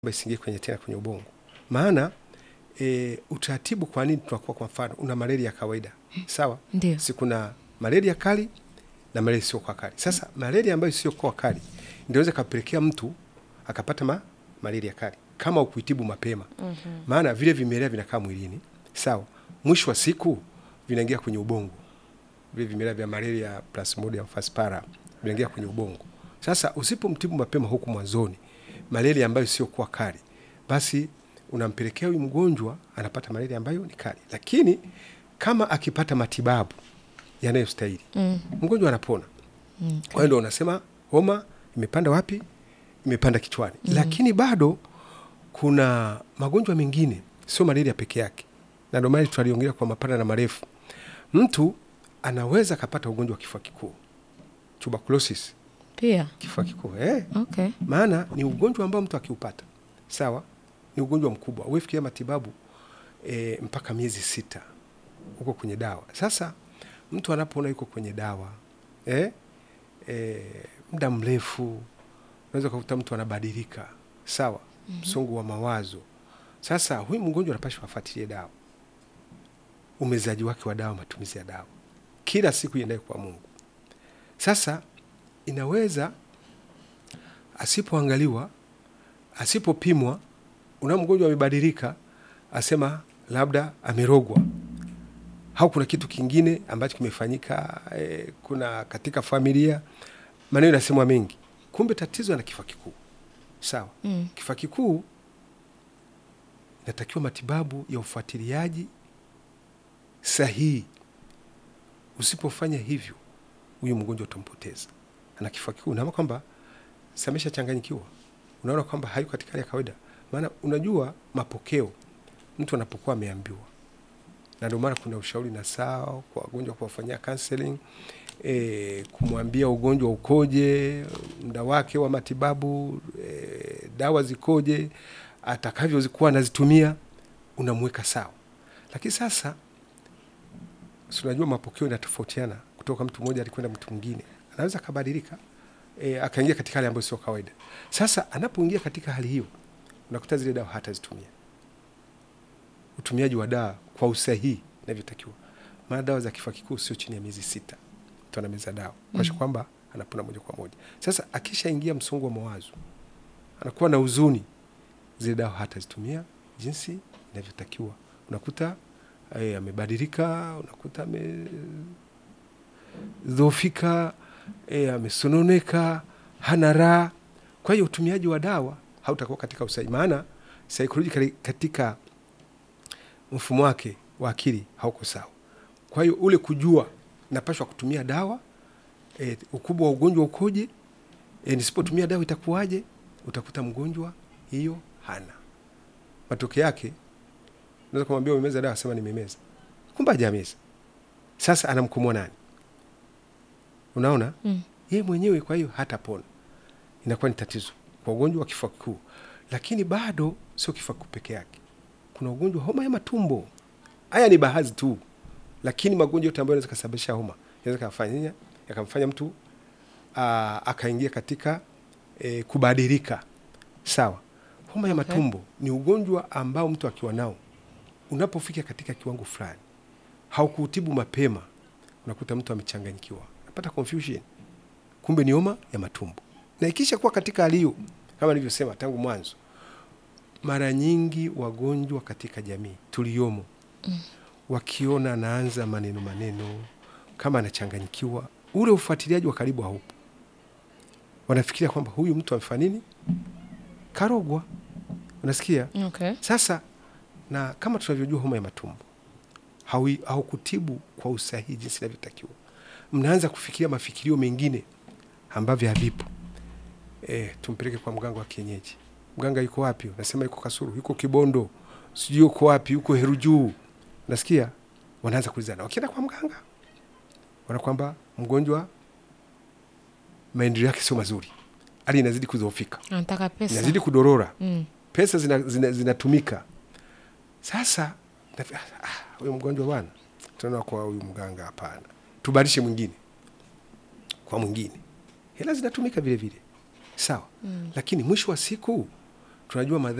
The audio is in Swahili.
isiingie kwenye tena kwenye ubongo. Maana e, utaratibu, kwa nini tunakuwa, kwa mfano una malaria ya kawaida sawa, Ndio. si kuna malaria kali na malaria sio kwa kali. Sasa malaria ambayo sio kwa kali ndio inaweza kapelekea mtu akapata ma, malaria kali kama ukuitibu mapema. Maana vile vimelea vinakaa mwilini sawa, mwisho wa siku vinaingia kwenye ubongo. Vile vimelea vya malaria Plasmodium falciparum vinaingia kwenye ubongo. Sasa usipomtibu mapema huku mwanzoni, malaria ambayo sio kuwa kali, basi unampelekea huyu mgonjwa anapata malaria ambayo ni kali, lakini kama akipata matibabu yanayostahili Mm. mgonjwa anapona. Mm. Kwa hiyo ndo unasema homa imepanda wapi? Imepanda kichwani. Lakini bado kuna magonjwa mengine, sio malaria peke yake, na ndio maana tutaliongelea kwa mapana na marefu. Mtu anaweza akapata ugonjwa wa kifua kikuu, tuberculosis, Pia. kifua kikuu eh. Okay. Maana ni ugonjwa ambao mtu akiupata, sawa, ni ugonjwa mkubwa, uefikia matibabu e, mpaka miezi sita huko kwenye dawa. Sasa mtu anapoona yuko kwenye dawa eh, e, muda mrefu, unaweza kukuta mtu anabadilika, sawa, msongo wa mawazo. Sasa huyu mgonjwa anapashwa afuatilie dawa, umezaji wake wa dawa, matumizi ya dawa kila siku iendaye kwa Mungu. Sasa inaweza asipoangaliwa, asipopimwa, una mgonjwa amebadilika, asema labda amerogwa au kuna kitu kingine ambacho kimefanyika eh, kuna katika familia, maneno yanasemwa mengi, kumbe tatizo ana kifua kikuu. Sawa, Mm. kifua kikuu inatakiwa matibabu ya ufuatiliaji sahihi. Usipofanya hivyo, huyu mgonjwa utampoteza. Ana kifua kikuu, naama kwamba samesha changanyikiwa, unaona kwamba hayuko katika hali ya kawaida. Maana unajua mapokeo, mtu anapokuwa ameambiwa, na ndio maana kuna ushauri na saa kwa wagonjwa kuwafanyia counseling e, kumwambia ugonjwa ukoje, muda wake wa matibabu e, dawa zikoje, atakavyozikuwa anazitumia, unamweka sawa. Lakini sasa si unajua mapokeo yanatofautiana kutoka mtu mmoja alikwenda mtu mwingine, anaweza akabadilika e, akaingia katika hali ambayo sio kawaida. Sasa anapoingia katika hali hiyo, unakuta zile dawa hatazitumia. Utumiaji wa dawa kwa usahihi inavyotakiwa, maana dawa za kifua kikuu sio chini ya miezi sita mtu anameza dawa kuakisha kwamba anapona moja kwa moja. Sasa akishaingia msongo wa mawazo, anakuwa na huzuni, zile dawa hatazitumia jinsi inavyotakiwa. Unakuta eh, amebadilika, unakuta amedhoofika, eh, amesononeka, hana raha. Kwa hiyo utumiaji wa dawa hautakuwa katika usahihi, maana psychologically katika mfumo wake wa akili hauko sawa. Kwa hiyo ule kujua napashwa kutumia dawa e, ukubwa wa ugonjwa ukoje, e, nisipotumia dawa itakuwaje, utakuta mgonjwa hiyo hana. Matokeo yake unaweza kumwambia umemeza dawa, sema nimemeza, kumbe hajameza. Sasa anamkomoa nani? Unaona Mm. yeye mwenyewe, kwa hiyo hatapona. Inakuwa ni tatizo kwa ugonjwa wa kifua kikuu, lakini bado sio kifua kikuu peke yake. Kuna ugonjwa wa homa ya matumbo. Haya ni baadhi tu, lakini magonjwa yote ambayo yanaweza kusababisha homa yanaweza kafanya yakamfanya mtu aa, akaingia katika e, kubadilika. Sawa, homa ya Okay. matumbo ni ugonjwa ambao mtu akiwa nao, unapofika katika kiwango fulani, haukuutibu mapema, unakuta mtu amechanganyikiwa, napata confusion, kumbe ni homa ya matumbo. Na ikisha kuwa katika hali hiyo, kama nilivyosema tangu mwanzo, mara nyingi wagonjwa katika jamii tuliomo wakiona anaanza maneno maneno kama anachanganyikiwa, ule ufuatiliaji wa karibu haupo. Wanafikiria kwamba huyu mtu amefanya nini, karogwa. Unasikia? Okay. Sasa na kama tunavyojua homa ya matumbo haui- haukutibu kwa usahihi jinsi inavyotakiwa, mnaanza kufikiria mafikirio mengine ambavyo havipo. E, tumpeleke kwa mganga wa kienyeji. Mganga yuko wapi? Unasema yuko Kasuru, yuko Kibondo, sijui yuko wapi, yuko Heru Juu. Nasikia wanaanza kuulizana, wakienda kwa mganga wana kwamba mgonjwa maendeleo yake sio mazuri, hali inazidi kudhoofika, Anataka pesa. inazidi kudorora Mm. pesa zinatumika zina, zinatumika. Sasa nafi- ah, ah, huyu mgonjwa bwana, tunaona kwa huyu mganga hapana, tubadilishe mwingine kwa mwingine. Hela zinatumika vile vile, sawa Mm. lakini mwisho wa siku tunajua madhara